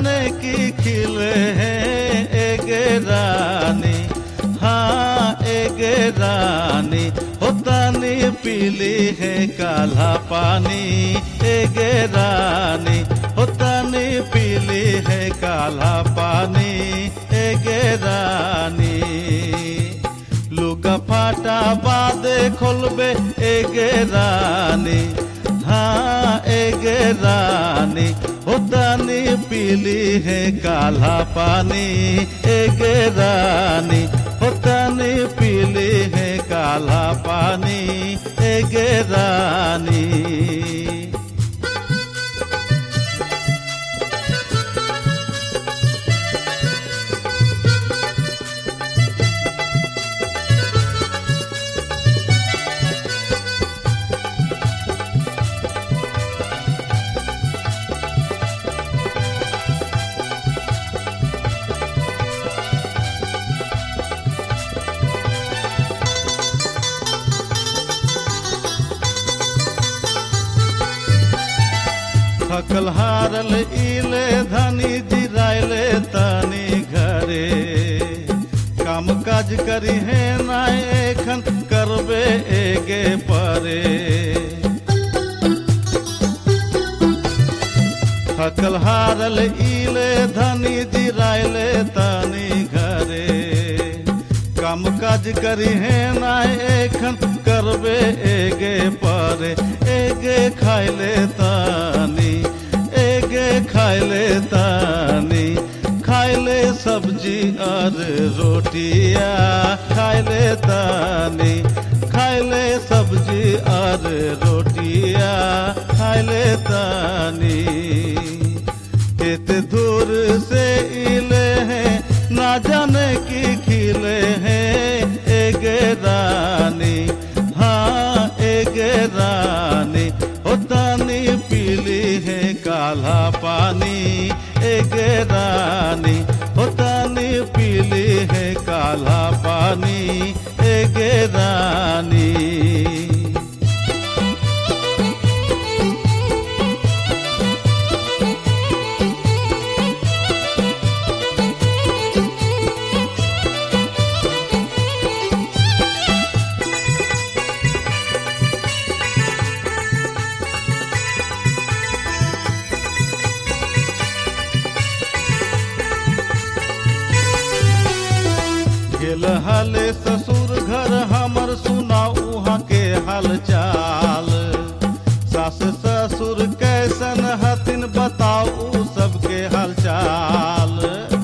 जाने की खिले हैं एक रानी हाँ एक रानी होतानी पीली है काला पानी एक रानी होतानी पीली है काला पानी एक रानी लुगा फाटा बादे खोलबे एगे रानी हाँ एगे रानी होतानी पीली है काला पानी एगे रानी होतानी पीली है काला पानी एगे रानी थकल हारल इले धनी जिराइले तनी घरे काम काज करी है ना एखन करबे एगे परे थकल हारल इले धनी जिराइले तनी घरे काम काज करी है ना एखन करबे एगे परे एगे खाइले तानी एगे खाइले तानी खाइले सब्जी और रोटिया खाइले तानी खाइले सब्जी और रोटिया खाइले तानी कित दूर से इले हैं ना जाने की खिले हैं एक रानी हाँ एक रानी होतानी पीली है काला पानी एक रानी होतानी पीली है काला पानी एक रानी गेल हाले ससुर घर हमर सुनाऊ उहाँ के हाल चाल सास ससुर कैसन हथिन बताऊ सबके हाल चाल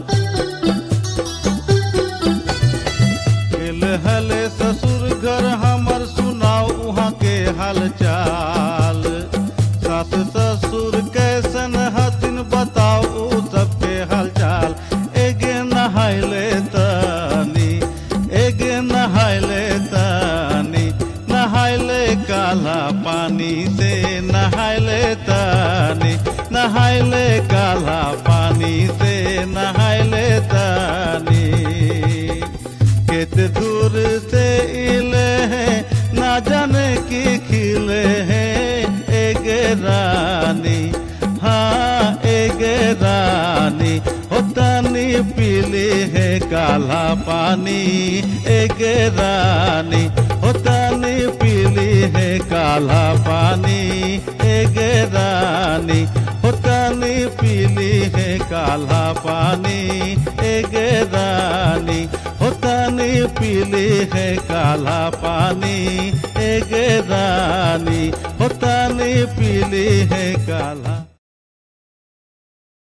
गेल हले ससुर घर हमर सुनाऊ उहाँ के हाल चाल सास ससुर कैसन हथिन बताऊ सबके हाल चाल एगे नहाइले तानी एगे नहाइले तानी नहाइले काला पानी से नहाइले तानी नहाइले काला पानी से नहाइले तानी कित दूर से इले हैं ना जाने की खिले हैं एक रानी हाँ एक रानी होतानी पीली है काला पानी एक रानी होतानी पीली है काला पानी एक रानी होतानी पीली है काला पानी एक रानी होतानी पीली है काला पानी एक रानी होतानी पीली है काला